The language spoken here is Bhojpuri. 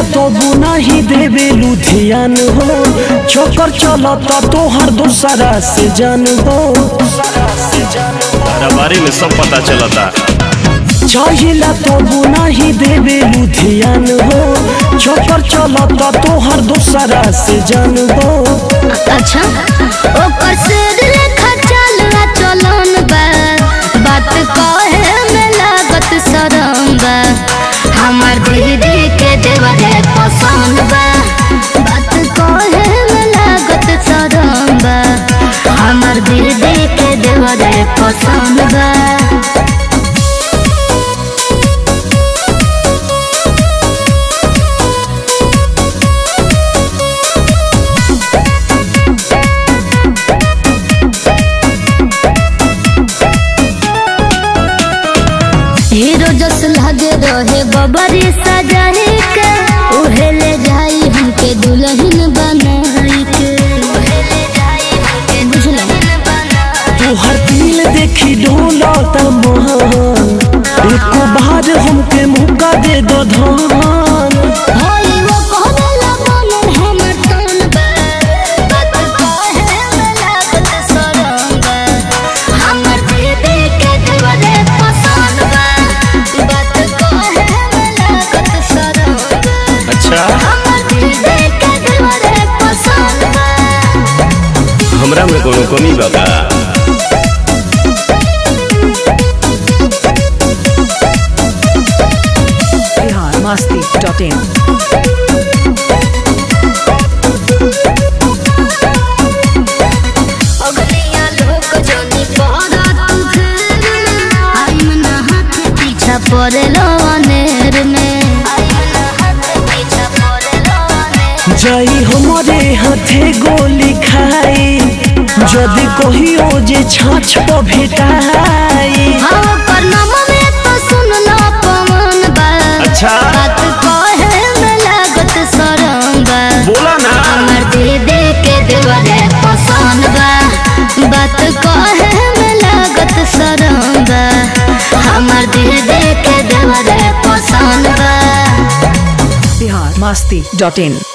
तबु नहीं देवे लुधियान हो चोकर चलता तोहर दूसरा से जान हो तारा बारे में सब पता चलता चाहिला तबु नहीं देवे लुधियान हो चोकर चलता तोहर दूसरा से जान हो अच्छा ओकर सिर लेखा चलवा चलन बा बात कहे में लागत शरम बा हमर दीदी के देवरे पसंद बा बात कहे में लागत शरम बा हमर दीदी के देवरे पसंद बा हीरो जस लगे रहे बबरी सजाए के उहे ले जाई हमके दुल्हन बनाई के बुझलो तोहर दिल देखी डोलता महान एको बार हमके मौका दे दो धान होई वो कहला बनल हमर तन बा बात कहे में लागत शरम बा हमर दीदी के देवरे पसंद बा बात कहे में लागत शरम बा अच्छा हमर दीदी के देवरे पसंद बा हमरा में कोनो कमी बा का biharmasti.in अगलिया लोग जोनी पहरा तू फेर में आई मना हाथ पीछा पड़े अनेर में आई मना हाथ पीछा पड़े अनेर जाई हमारे हाथे गोली खाई जदि कहियो जे छाछ पर भेटाई हाँ पर नम में तो सुन लो पवन बा अच्छा। बात कहे में लागत शरम बा बोला ना हमर दीदी के देवरे पसंद बा बात कहे में लागत शरम बा हमर दीदी के देवरे पसंद बा biharmasti.in